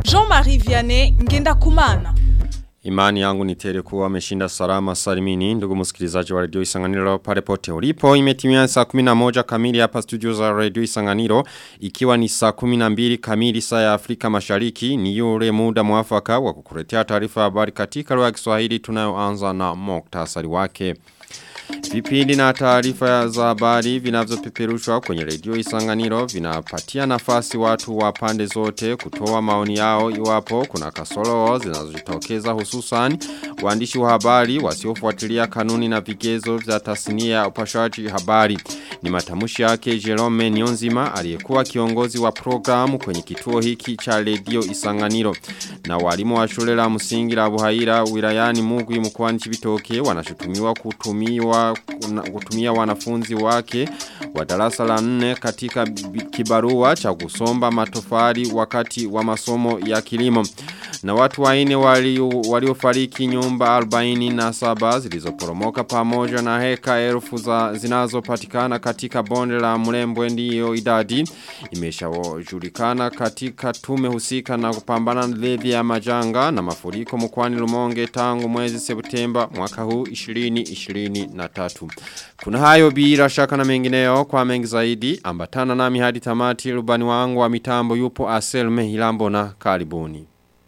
Jean-Marie Vianney Ngenda Kumana. Imani yangu ni tele kuwa ameshinda salama salimini ndugu msikilizaji wa radio Isanganiro pale pote ulipo imetimia saa 11 kamili hapa studio za radio Isanganiro ikiwa ni saa 12 kamili saa ya Afrika Mashariki ni yule muda mwafaka wa kukuletea taarifa habari katika lugha ya Kiswahili tunayoanza na muktasari wake Vipindi na taarifa za habari vinavyopeperushwa kwenye redio Isanganiro vinapatia nafasi watu wa pande zote kutoa maoni yao iwapo kuna kasoro zinazojitokeza hususan waandishi wa habari wasiofuatilia kanuni na vigezo vya tasnia ya upashaji habari. Ni matamushi yake Jerome Nyonzima aliyekuwa kiongozi wa programu kwenye kituo hiki cha redio Isanganiro. Na walimu wa shule la msingi la Buhaira wilayani Mugwi mkoani Chibitoke wanashutumiwa kutumiwa kutumia wanafunzi wake wa darasa la nne katika kibarua cha kusomba matofali wakati wa masomo ya kilimo. Na watu waine waliofariki wali nyumba 47 zilizoporomoka pamoja na heka elfu za zinazopatikana katika bonde la Mlembwe ndiyo idadi imeshajulikana katika tume husika na kupambana dhidi ya majanga na mafuriko mkoani Lumonge tangu mwezi Septemba mwaka huu 2023. Kuna hayo bila shaka na mengineo kwa mengi zaidi ambatana nami hadi tamati rubani wangu wa mitambo yupo Aselme Hilambo na karibuni.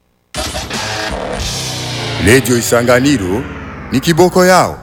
Radio Isanganiro ni kiboko yao.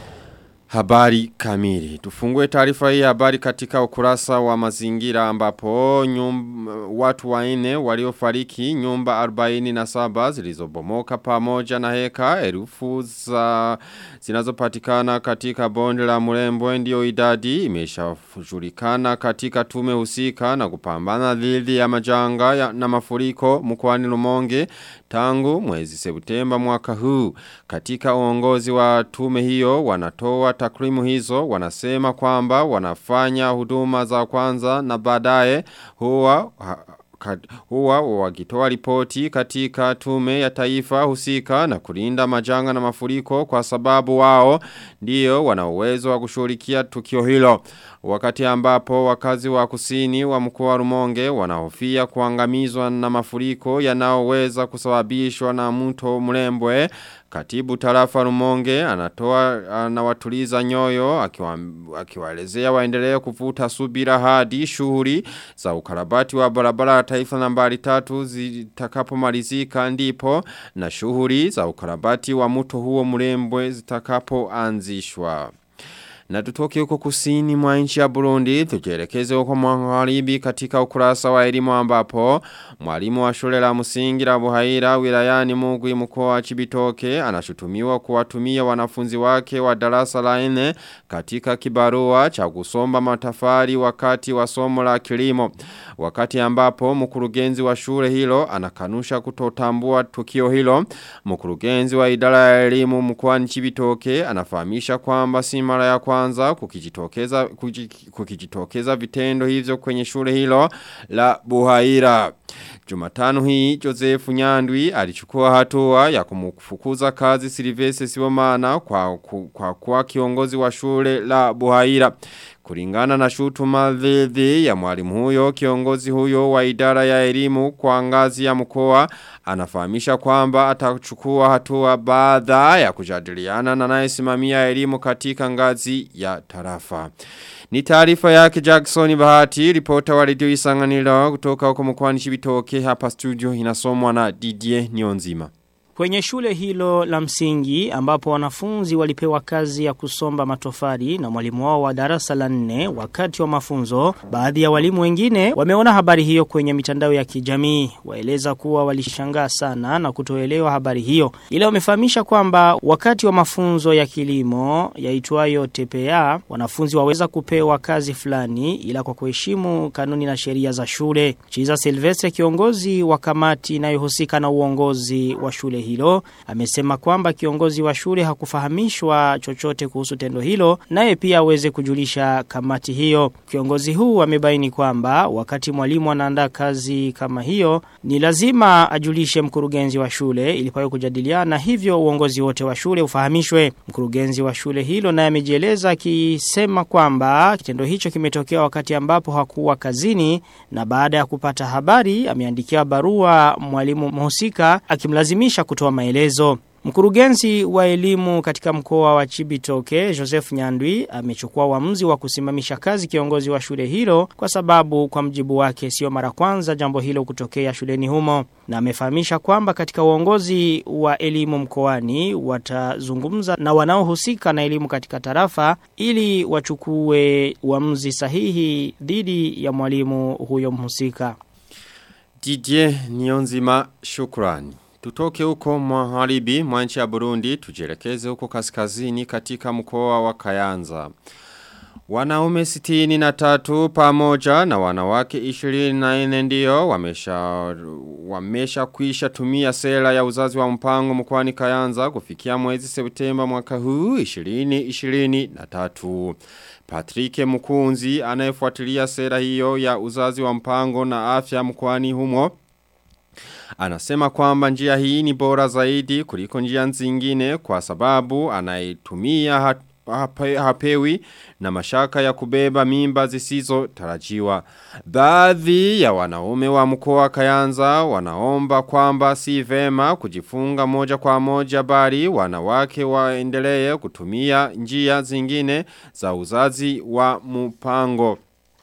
Habari kamili. Tufungue taarifa hii habari katika ukurasa wa mazingira ambapo nyumba, watu waine waliofariki nyumba 47 zilizobomoka pamoja na heka erufu za zinazopatikana katika bonde la Murembwe ndio idadi imeshajulikana katika tume husika na kupambana dhidi ya majanga ya, na mafuriko mkoani Lumonge tangu mwezi Septemba mwaka huu katika uongozi wa tume hiyo wanatoa takrimu hizo wanasema kwamba wanafanya huduma za kwanza na baadaye huwa huwa wakitoa ripoti katika tume ya taifa husika na kulinda majanga na mafuriko kwa sababu wao ndio wana uwezo wa kushughulikia tukio hilo wakati ambapo wakazi wa kusini wa mkoa wa Rumonge wanahofia kuangamizwa na mafuriko yanayoweza kusababishwa na mto Mlembwe Katibu tarafa Rumonge anatoa anawatuliza nyoyo akiwaelezea waendelee kuvuta subira hadi shughuli za ukarabati wa barabara ya taifa nambari tatu zitakapomalizika ndipo na shughuli za ukarabati wa mto huo Mlembwe zitakapoanzishwa. Na tutoke huko kusini mwa nchi ya Burundi, tujielekeze huko magharibi katika ukurasa wa elimu ambapo mwalimu wa shule la msingi la Buhaira wilayani Mugwi mkoa wa Chibitoke anashutumiwa kuwatumia wanafunzi wake wa darasa la 4 katika kibarua cha kusomba matafari wakati wa somo la kilimo. Wakati ambapo mkurugenzi wa shule hilo anakanusha kutotambua tukio hilo, mkurugenzi wa idara ya elimu mkoani Chibitoke anafahamisha kwamba si mara ya kwanza kukijitokeza kukijitokeza vitendo hivyo kwenye shule hilo la Buhaira. Jumatano hii Joseph Nyandwi alichukua hatua ya kumfukuza kazi Silvestre Sibomana kwa kwa kwa kiongozi wa shule la Buhaira. Kulingana na shutuma dhidi ya mwalimu huyo kiongozi huyo wa idara ya elimu kwa ngazi ya mkoa anafahamisha kwamba atachukua hatua baada ya kujadiliana na anayesimamia elimu katika ngazi ya tarafa. Ni taarifa yake Jackson Bahati, ripota wa redio Isanganiro kutoka huko mkoani Chibitoke hapa studio inasomwa na Didier Nyonzima. Kwenye shule hilo la msingi ambapo wanafunzi walipewa kazi ya kusomba matofali na mwalimu wao wa darasa la nne wakati wa mafunzo, baadhi ya walimu wengine wameona habari hiyo kwenye mitandao ya kijamii. Waeleza kuwa walishangaa sana na kutoelewa habari hiyo. Ila wamefahamisha kwamba wakati wa mafunzo ya kilimo yaitwayo TPA, wanafunzi waweza kupewa kazi fulani ila kwa kuheshimu kanuni na sheria za shule. Chiza Silvestre kiongozi wa kamati inayohusika na uongozi wa shule hilo amesema kwamba kiongozi wa shule hakufahamishwa chochote kuhusu tendo hilo naye pia aweze kujulisha kamati hiyo. Kiongozi huu amebaini kwamba wakati mwalimu anaandaa kazi kama hiyo ni lazima ajulishe mkurugenzi wa shule ili pawe kujadiliana hivyo uongozi wote wa shule ufahamishwe. Mkurugenzi wa shule hilo naye amejieleza akisema kwamba kitendo hicho kimetokea wakati ambapo hakuwa kazini na baada ya kupata habari ameandikia barua mwalimu mhusika akimlazimisha kutoa maelezo. Mkurugenzi wa elimu katika mkoa wa Chibitoke, Joseph Nyandwi, amechukua uamuzi wa kusimamisha kazi kiongozi wa shule hilo kwa sababu kwa mjibu wake sio mara kwanza jambo hilo kutokea shuleni humo. Na amefahamisha kwamba katika uongozi wa elimu mkoani watazungumza na wanaohusika na elimu katika tarafa ili wachukue uamuzi sahihi dhidi ya mwalimu huyo mhusika. Didier Nionzima shukrani. Tutoke huko maharibi mwa nchi ya Burundi tujelekeze huko kaskazini katika mkoa wa Kayanza. Wanaume sitini na tatu pamoja na wanawake 24 ndio wamesha wamesha kuisha tumia sera ya uzazi wa mpango mkoani Kayanza kufikia mwezi Septemba mwaka huu 2023. Patrick Mukunzi anayefuatilia sera hiyo ya uzazi wa mpango na afya mkoani humo Anasema kwamba njia hii ni bora zaidi kuliko njia zingine kwa sababu anaitumia hape, hapewi na mashaka ya kubeba mimba zisizo tarajiwa. Baadhi ya wanaume wa mkoa Kayanza wanaomba kwamba si vema kujifunga moja kwa moja bali wanawake waendelee kutumia njia zingine za uzazi wa mpango.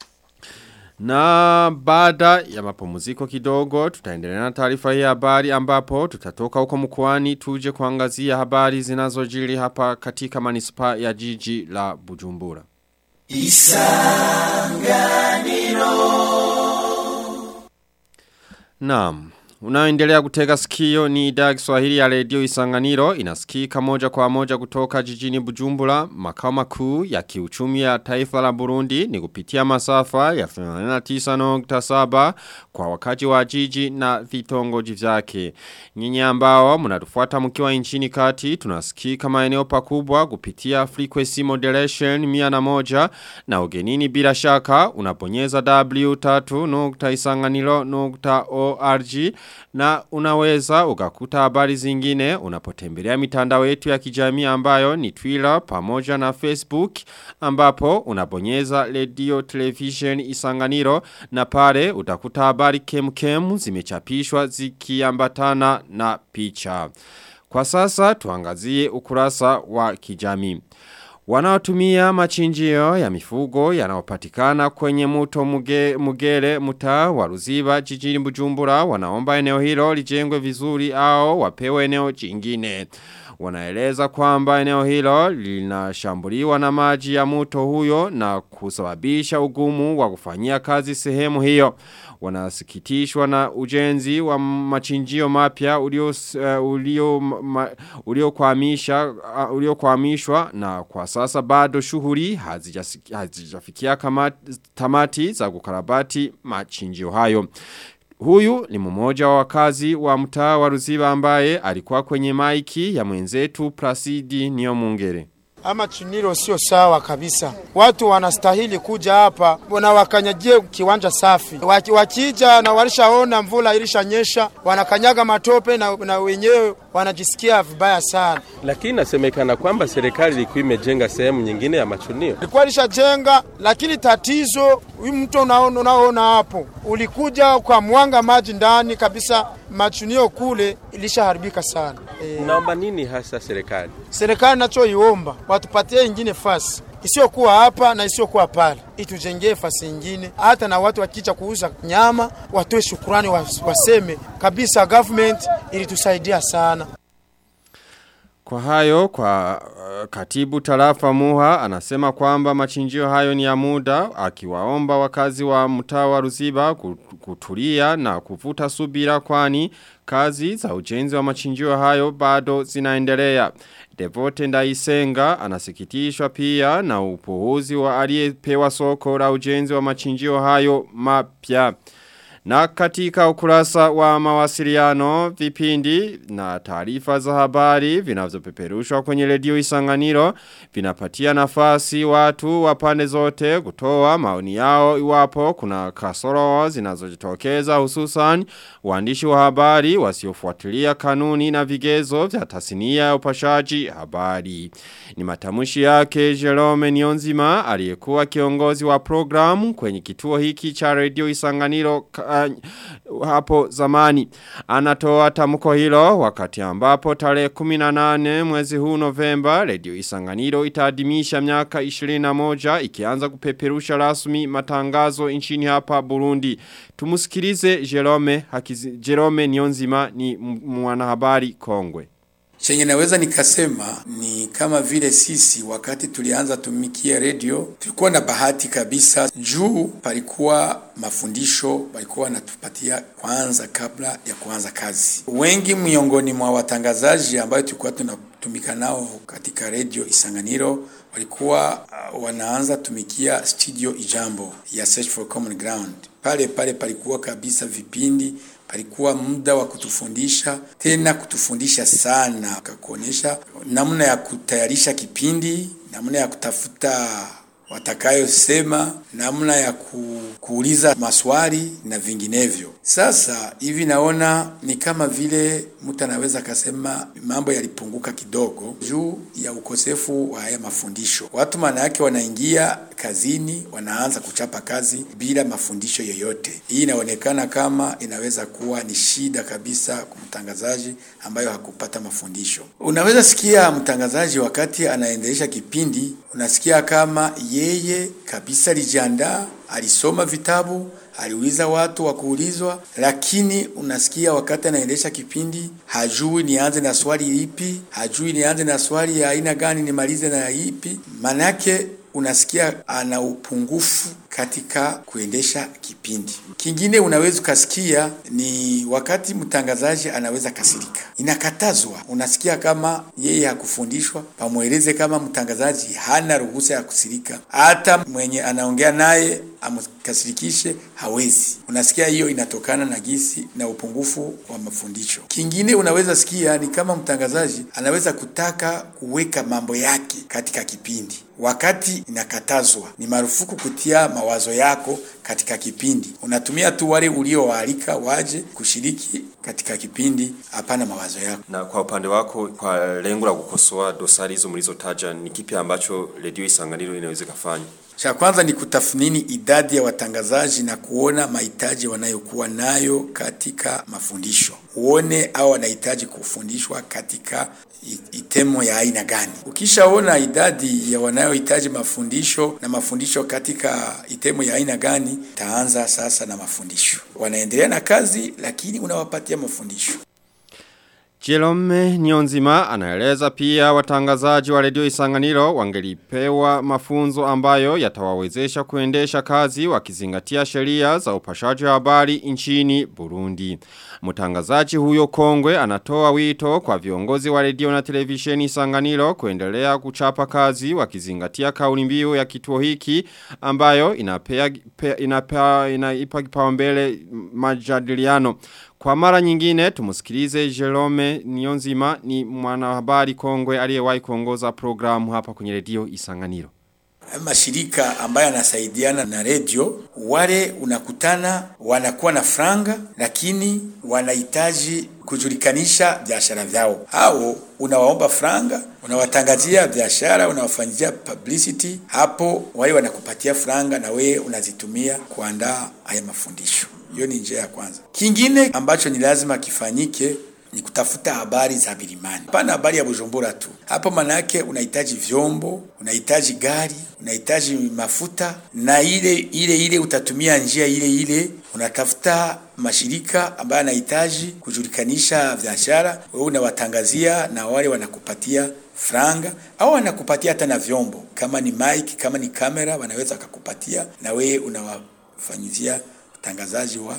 Na baada ya mapumziko kidogo tutaendelea na taarifa hii habari ambapo tutatoka huko mkoani tuje kuangazia habari zinazojiri hapa katika manispa ya jiji la Bujumbura. Isanganiro Naam Unaoendelea kutega sikio ni idhaa Kiswahili ya redio Isanganiro inasikika moja kwa moja kutoka jijini Bujumbura makao makuu ya kiuchumi ya taifa la Burundi ni kupitia masafa ya 89.7 kwa wakati wa jiji na vitongoji vyake. Nyinyi ambao mnatufuata mkiwa nchini kati tunasikika maeneo pakubwa kupitia frequency modulation 101 na ugenini bila shaka unaponyeza w3.isanganiro.org na unaweza ukakuta habari zingine unapotembelea mitandao yetu ya kijamii ambayo ni Twitter pamoja na Facebook ambapo unabonyeza radio television isanganiro na pale utakuta habari kemkem zimechapishwa zikiambatana na picha. Kwa sasa tuangazie ukurasa wa kijamii. Wanaotumia machinjio ya mifugo yanayopatikana kwenye muto muge, mugere muta wa Ruziba jijini Bujumbura wanaomba eneo hilo lijengwe vizuri au wapewe eneo jingine. Wanaeleza kwamba eneo hilo linashambuliwa na maji ya muto huyo na kusababisha ugumu wa kufanyia kazi sehemu hiyo. Wanasikitishwa na ujenzi wa machinjio mapya ulio uh, ulio ma, ulio kwamisha uh, ulio kwamishwa na kwa sasa bado shughuli hazijafikia kama tamati za kukarabati machinjio hayo. Huyu ni mmoja wa wakazi wa mtaa wa Ruziba ambaye alikuwa kwenye maiki ya mwenzetu Placidi Niomungere. Ama chuniro sio sawa kabisa. Watu wanastahili kuja hapa na wakanyajie kiwanja safi. Wakija na walishaona mvula ilishanyesha, wanakanyaga matope na, na wenyewe wanajisikia vibaya sana. Lakini nasemekana kwamba serikali ilikuwa imejenga sehemu nyingine ya machunio. Ilikuwa ilishajenga, lakini tatizo huyu mto unaona unaona hapo ulikuja kwa mwanga maji ndani kabisa, machunio kule ilishaharibika sana. E, naomba nini hasa serikali? Serikali nachoiomba watupatie ingine fasi isiyokuwa hapa na isiyokuwa pale, itujengee fasi ingine, hata na watu wakicha kuuza nyama watoe shukurani, waseme kabisa government ilitusaidia sana. Kwa hayo, kwa uh, katibu tarafa muha, anasema kwamba machinjio hayo ni ya muda, akiwaomba wakazi wa mtaa wa Ruziba kutulia na kuvuta subira kwani kazi za ujenzi wa machinjio hayo bado zinaendelea. Devote Ndaisenga anasikitishwa pia na upuuzi wa aliyepewa soko la ujenzi wa machinjio hayo mapya. Na katika ukurasa wa mawasiliano vipindi na taarifa za habari vinavyopeperushwa kwenye redio Isanganiro vinapatia nafasi watu wa pande zote kutoa maoni yao iwapo kuna kasoro zinazojitokeza hususan waandishi wa habari wasiofuatilia kanuni na vigezo vya tasnia ya upashaji habari. Ni matamushi yake Jerome Nionzima aliyekuwa kiongozi wa programu kwenye kituo hiki cha redio Isanganiro uh, hapo zamani. Anatoa tamko hilo wakati ambapo tarehe 18 mwezi huu Novemba redio Isanganiro itaadhimisha miaka 21 ikianza kupeperusha rasmi matangazo nchini hapa Burundi. Tumusikilize Jerome Hakizi, Jerome Nionzima ni mwanahabari kongwe. Chenye naweza nikasema ni kama vile sisi wakati tulianza tumikia redio tulikuwa na bahati kabisa, juu palikuwa mafundisho walikuwa wanatupatia kwanza kabla ya kuanza kazi. Wengi miongoni mwa watangazaji ambayo tulikuwa tunatumika nao katika redio Isanganiro walikuwa uh, wanaanza tumikia studio Ijambo ya Search for Common Ground. Pale pale palikuwa kabisa vipindi palikuwa muda wa kutufundisha tena kutufundisha sana, akakuonyesha namna ya kutayarisha kipindi, namna ya kutafuta watakayosema, namna ya ku, kuuliza maswali na vinginevyo. Sasa hivi naona ni kama vile mtu anaweza akasema mambo yalipunguka kidogo juu ya ukosefu wa haya mafundisho. Watu maana yake wanaingia kazini, wanaanza kuchapa kazi bila mafundisho yoyote. Hii inaonekana kama inaweza kuwa ni shida kabisa kwa mtangazaji ambayo hakupata mafundisho. Unaweza sikia mtangazaji wakati anaendelesha kipindi, unasikia kama yeye kabisa alijiandaa, alisoma vitabu, aliuliza watu wa kuulizwa, lakini unasikia wakati anaendesha kipindi hajui nianze na swali lipi, hajui nianze na swali ya aina gani, nimalize na ipi. Manake unasikia ana upungufu katika kuendesha kipindi. Kingine unaweza ukasikia ni wakati mtangazaji anaweza kasirika, inakatazwa. Unasikia kama yeye hakufundishwa, pamweleze kama mtangazaji hana ruhusa ya kusirika, hata mwenye anaongea naye amkasirikishe hawezi. Unasikia hiyo inatokana na gisi na upungufu wa mafundisho. Kingine unaweza sikia ni kama mtangazaji anaweza kutaka kuweka mambo yake katika kipindi wakati inakatazwa. Ni marufuku kutia mawazo yako katika kipindi. Unatumia tu wale uliowaalika waje kushiriki katika kipindi, hapana mawazo yako. Na kwa upande wako, kwa lengo la kukosoa dosari hizo mlizotaja, ni kipi ambacho redio Isanganiro inaweza kufanya? Cha kwanza ni kutathmini idadi ya watangazaji na kuona mahitaji wanayokuwa nayo katika mafundisho. Uone au wanahitaji kufundishwa katika itemo ya aina gani. Ukishaona idadi ya wanayohitaji mafundisho na mafundisho katika itemo ya aina gani, taanza sasa na mafundisho. Wanaendelea na kazi, lakini unawapatia mafundisho. Jerome Nyonzima anaeleza pia watangazaji wa redio Isanganiro wangelipewa mafunzo ambayo yatawawezesha kuendesha kazi wakizingatia sheria za upashaji wa habari nchini Burundi. Mtangazaji huyo kongwe anatoa wito kwa viongozi wa redio na televisheni Isanganiro kuendelea kuchapa kazi wakizingatia kauli mbiu ya kituo hiki ambayo inapea, pe, inapea, inaipa kipaumbele majadiliano. Kwa mara nyingine tumusikilize Jerome Nionzima ni mwanahabari kongwe aliyewahi kuongoza programu hapa kwenye redio Isanganiro. Mashirika ambayo yanasaidiana na redio, wale unakutana wanakuwa na franga, lakini wanahitaji kujulikanisha biashara vyao. Hao unawaomba franga, unawatangazia biashara, unawafanyia publicity, hapo wale wanakupatia franga na wewe unazitumia kuandaa haya mafundisho. Hiyo ni njia ya kwanza. Kingine ambacho ni lazima kifanyike ni kutafuta habari za milimani. Hapana habari ya Bujumbura tu. Hapo manake unahitaji vyombo, unahitaji gari, unahitaji mafuta na ile ile ile utatumia njia ile ile. Unatafuta mashirika ambayo yanahitaji kujulikanisha biashara, wewe unawatangazia na wale wanakupatia franga au wanakupatia hata na vyombo, kama ni mic, kama ni kamera, wanaweza wakakupatia na wewe unawafanyizia utangazaji wa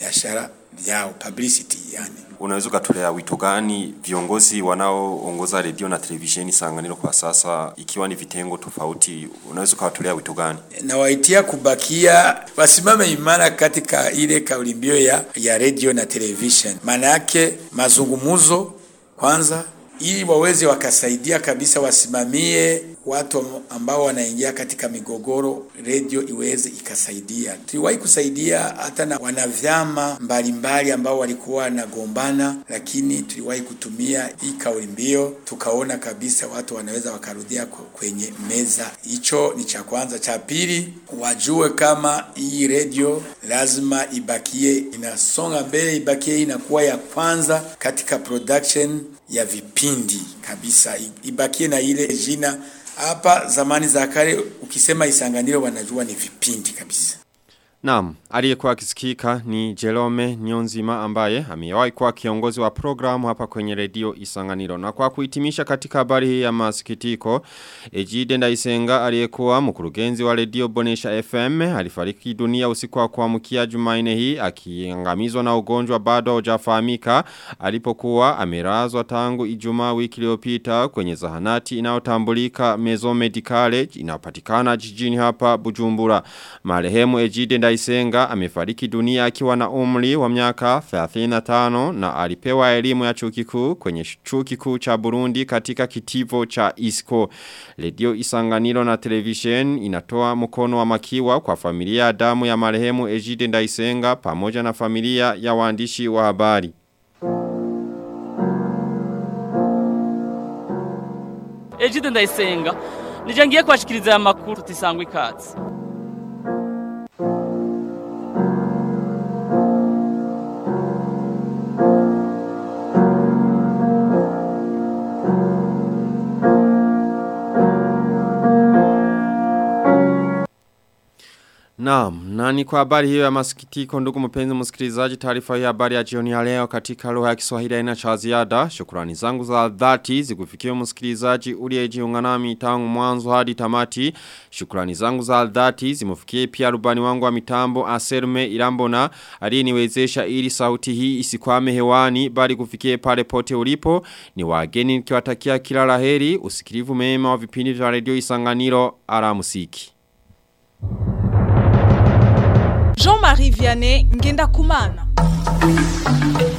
biashara vyao publicity yani Unaweza ukatolea wito gani viongozi wanaoongoza redio na televisheni Sanganiro kwa sasa, ikiwa ni vitengo tofauti, unaweza ukawatolea wito gani? nawaitia kubakia wasimame imara katika ile kauli mbiu ya, ya radio na television. Maana yake mazungumuzo kwanza, ili waweze wakasaidia kabisa, wasimamie watu ambao wanaingia katika migogoro, radio iweze ikasaidia. Tuliwahi kusaidia hata na wanavyama mbalimbali ambao walikuwa wanagombana, lakini tuliwahi kutumia hii kauli mbiu, tukaona kabisa watu wanaweza wakarudia ku- kwenye meza. Hicho ni cha kwanza. Cha pili, wajue kama hii radio lazima ibakie inasonga mbele, ibakie inakuwa ya kwanza katika production ya vipindi kabisa, I- ibakie na ile jina hapa zamani za kale ukisema Isanganiro wanajua ni vipindi kabisa. Naam, aliyekuwa akisikika ni Jerome Nyonzima ambaye amewahi kuwa kiongozi wa programu hapa kwenye redio Isanganiro. Na kwa kuhitimisha katika habari hii ya masikitiko, Ejide Ndaisenga aliyekuwa mkurugenzi wa redio Bonesha FM alifariki dunia usiku wa kuamkia Jumanne hii akiangamizwa na ugonjwa bado haujafahamika alipokuwa amelazwa tangu Ijumaa wiki iliyopita kwenye zahanati inayotambulika Mezo Medicale inayopatikana jijini hapa Bujumbura. Marehemu Ejide Ndaisenga amefariki dunia akiwa na umri wa miaka 35 na alipewa elimu ya chuo kikuu kwenye chuo kikuu cha Burundi katika kitivo cha ISCO. Radio Isanganiro na television inatoa mkono wa makiwa kwa familia ya damu ya marehemu Ejide Ndaisenga pamoja na familia ya waandishi wa habari. Ejide Ndayisenga nije ngiye kubashikiriza aya makuru tisangwa ikaze Naam, na ni kwa habari hiyo ya masikitiko ndugu mpenzi msikilizaji taarifa hii ya habari ya jioni ya leo katika lugha ya Kiswahili haina cha ziada. Shukrani zangu za dhati zikufikie msikilizaji uliyejiunga nami tangu mwanzo hadi tamati. Shukrani zangu za dhati zimufikie pia rubani wangu wa mitambo Aserme Irambona aliyeniwezesha ili sauti hii isikwame hewani bali kufikie pale pote ulipo. Ni wageni nikiwatakia kila laheri usikilivu mema wa vipindi vya redio Isanganiro aramusiki. Jean-Marie Vianney Ngenda Kumana.